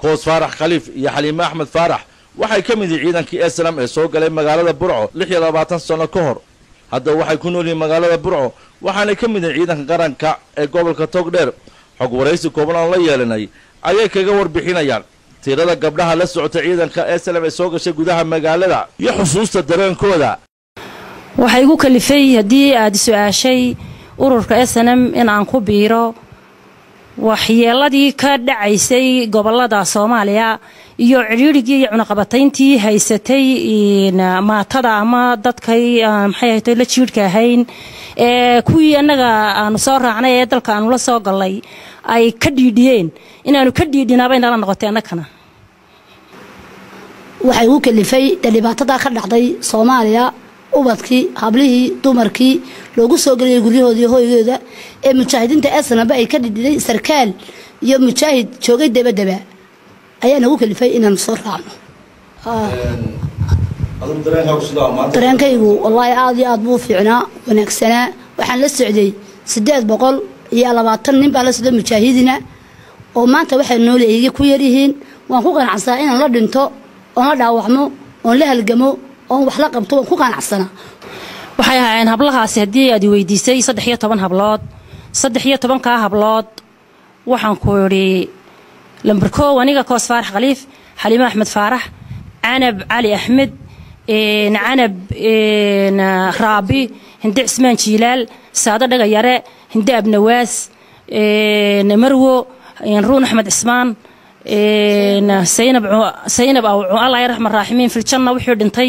koos faarax khaliif iyo xaliime axmed faarax waxay ka mid yihiin ciidankii eslam ee soo galay magaalada burco lix iyo labaatan sanno ka hor haddaba waxay ku nool yihiin magaalada burco waxaanay ka mid yihiin ciidanka qaranka ee gobolka togdheer xog waraysi kooban aan la yeelanay ayay kaga warbixinayaan tirada gabdhaha la socota ciidanka eslam ee soo gashay gudaha magaalada iyo xusuusta dareenkooda waxaa igu kalifay haddii aad su-aashay ururka snm in aan ku biiro waxyeeladii ka dhacaysay gobolada soomaaliya iyo cidhiirigii iyo cunaqabatayntii haysatay maatada ama dadkay maxay ahayto la jiirhka ahayn ee kuwii annaga aanu soo raacnay ee dalka aanu la soo gallay ay ka dhiidhiyeen inaanu ka dhiidhinaabay nala noqotay annagana waxay ugu kalifay dee dhibaatadaa ka dhacday soomaaliya ubadkii hablihii dumarkii loogu soo geliyay guryahoodaiyo hoygooda ee mujaahidiinta esnaba ay ka dhidhiday sarkaal iyo mujaahid joogay dabadaba ayaa nagu kalifay inaanu soo raacno dareenkaygu wallaahi aada iyo aad buu fiicnaa wanaagsanaa waxaan la socday siddeed boqol iyo labaatan nin baa la socday mujaahidina oo maanta waxay nooleeyga ku yaryihiin waan ku qanacsanaa inaan la dhinto oon la dhaawacmo oon la halgamo oon wax la qabto waan ku qanacsanaa waxay ahaayeen hablahaasi haddii aad weydiisay saddex iyo toban hablood saddex iyo tobankaa hablood waxaan ku idhi lamber koow aniga koos faarax khaliif xaliime axmed faarax canab cali axmed canab raabi hinde cismaan jiilaal saado dhaga yare hinde abnawaas marwo ruun axmed cismaan saynab aw allah raxman raaximiin filjanna wixii dhintay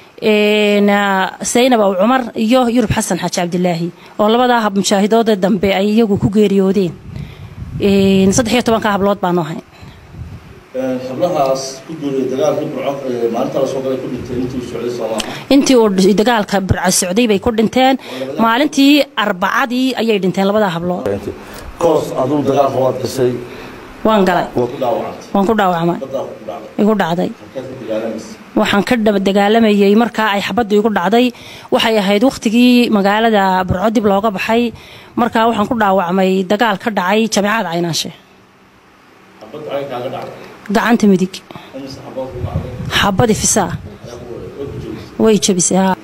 saynab aw cumar iyo yurub xasan xaaji cabdilaahi oo labadaa hab mujaahidoodee dambe ay iyagu ku geeriyoodeen saddex iyo tobanka hablood baanu ahay hablahaas ku guuriyay dagaalkii burco maalinta la soo galay ku dhintay intii uu socday soomaaliya intii uu dagaalka burca socday bay ku dhinteen maalintii arbacadii ayay dhinteen labadaa hablood koos aduu dagaalka waad gashay waan galay waa ku dhaawacantay waan ku dhaawacmay badaa ku dhacday igu dhacday halkaad ka dagaalamaysa waxaan ka dagaalamayay markaa ay xabaddu igu dhacday waxay ahayd wakhtigii magaalada burco dib looga baxay markaa waxaan ku dhaawacmay dagaal ka dhacay jameecada caynaanshe xabad ay kaaga dhacday gacanta midig imise xabood ku dhacday xabadi fisaa ayaa ku wareeg way ku joogtay way jabisay haa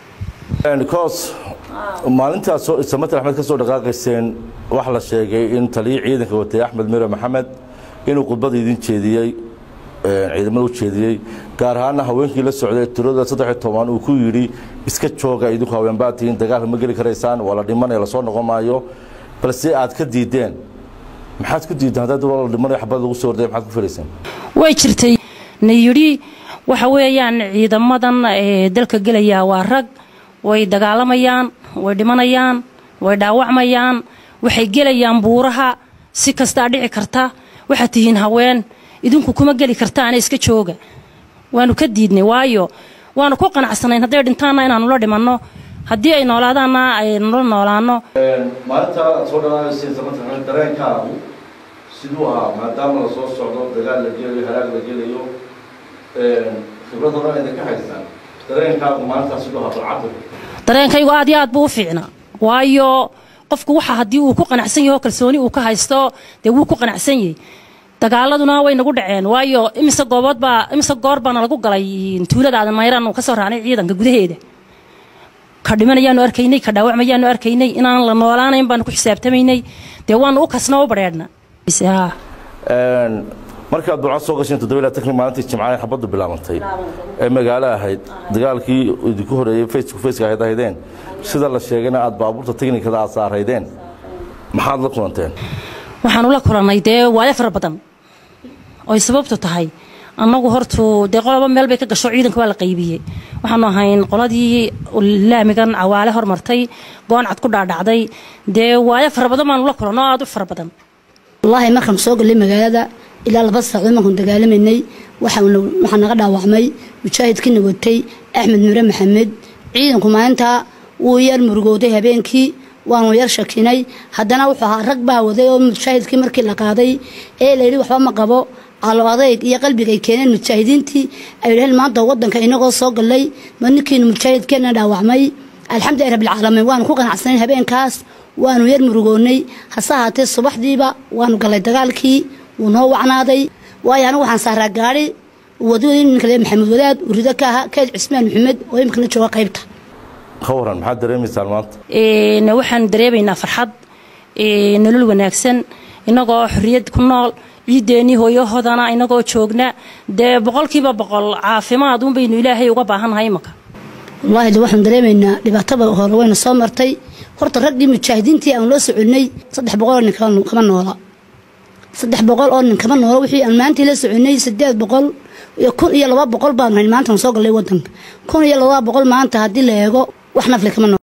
koos maalintaas soo isamater axmed ka soo dhaqaaqayseen waxaa la sheegay in taliya ciidanka watay axmed mire maxamed inuu khudbada idin jeediyey ciidamada u jeediyey gaar ahaana haweenkii la socday tirada saddex iyo toban uu ku yidhi iska jooga idinku haweenbaa tihiin dagaalka ma geli karaysaan waa la dhimanaya lasoo noqon maayo balse aad ka diideen maxaad ku diideen haddaad waa la dhimanayo xabad lagu soo orday maxaad ku filayseen way jirtay na yidhi waxa weeyaan ciidamadan ee dalka gelaya waa rag way dagaalamayaan way dhimanayaan way dhaawacmayaan waxay gelayaan buuraha si kastaa dhici karta waxaad tihiin haween idinku kuma geli kartaana iska jooga waanu ka diidnay waayo waanu ku qanacsanayn hadday dhintaanna inaanu la dhimanno haddii ay noolaadaanna aynu la noolaanno maalinta soo dhalaanaysa samater dareenkaagu siduu ahaa maadaama la soo socdo dagaal la gelayo halaag la gelayo khibrad hore ayna ka haystaan dareenkaagu maalintaas siduu ahaa balcadda dareenkaygu aad iyo aad buu u fiicnaa waayo qofku waxa haddii uu ku qanacsan yaho kalsooni uu ka haysto dee wuu ku qanacsan yahay dagaaladuna way nagu dhaceen waayo imise goobood baa imise goor baana lagu galay tuulada aadan mayran uu ka soo raacnay ciidanka gudaheeda ka dhimanayaanu arkaynay ka dhaawacmayaanu arkaynay inaan la noolaanayn baanu ku xisaabtamaynay dee waanu u kasnoo u badheedhna markaad burco soo gasheen toddoba ilaa tanki maalintii jimcaha xabaddu bilaabantay ee magaalo ahayd dagaalkii idinku horeeyey face to face ahayd ahaydeen sida la sheegayna aad baabuurta teknikada aad saaraydeen maxaad la kulanteen waxaanu la kulannay dee waayo fara badan oy sababtu tahay annagu hortu dee qoloba meel bay ka gasho ciidanka waa la qaybiyey waxaanu ahayn qoladii laamigan cawaale hormartay gooncad ku dhaadhacday dee waayo fara badan baanu la kulanno aad u fara badan wallaahi markaan soo gallay magaalada ilaa laba saacadood markaan dagaalamaynay waxaa naga dhaawacmay mujaahidkiina watay axmed mire maxamed ciidanku maalintaa wuu yar murugooday habeenkii waanu yar shakinay haddana wuxuu ahaa rag baa waday oo mujaahidkii markii la qaaday ee layidhi waxba ma qabo calo adayg iyo qalbiga ay keeneen mujaahidiintii ay dhaheen maanta wadanka inagoo soo gallay ma ninkiinu mujaahidkeenna dhaawacmay alxamdulilah rabbilcaalamiin waanu ku qanacsanayn habeenkaas waanu yar murugoonnay hase ahaatee subaxdiiba waanu gallay dagaalkii wuu noo wacnaaday waayo anigu waxaan saaraa gaari wadooyin ninka le maxamed wadaad urido ka aha kayd cismaan maxamed oo imikana jooga qaybta ka waran maxaad dareemaysaan maanta waxaan dareemaynaa farxad nolol wanaagsan inagoo xorriyad ku nool ciideennii hooyahoodana inagoo joogna dee boqolkiiba boqol caafimaad un baynu ilaahay uga baahannahay imaka wallaahi de waxaan dareemaynaa dhibaatada hore wayna soo martay horta raggii mujaahidiintii aan loo soconnay saddex boqol oo nin kama noola saddex boqol oo nin kama noola wixii aan maantii la soconnay sideed boqol iyo kun iyo laba boqol baanu hayn maanta soo gallay wadanka kun iyo laba boqol maanta haddii la eego wax nafle kama noola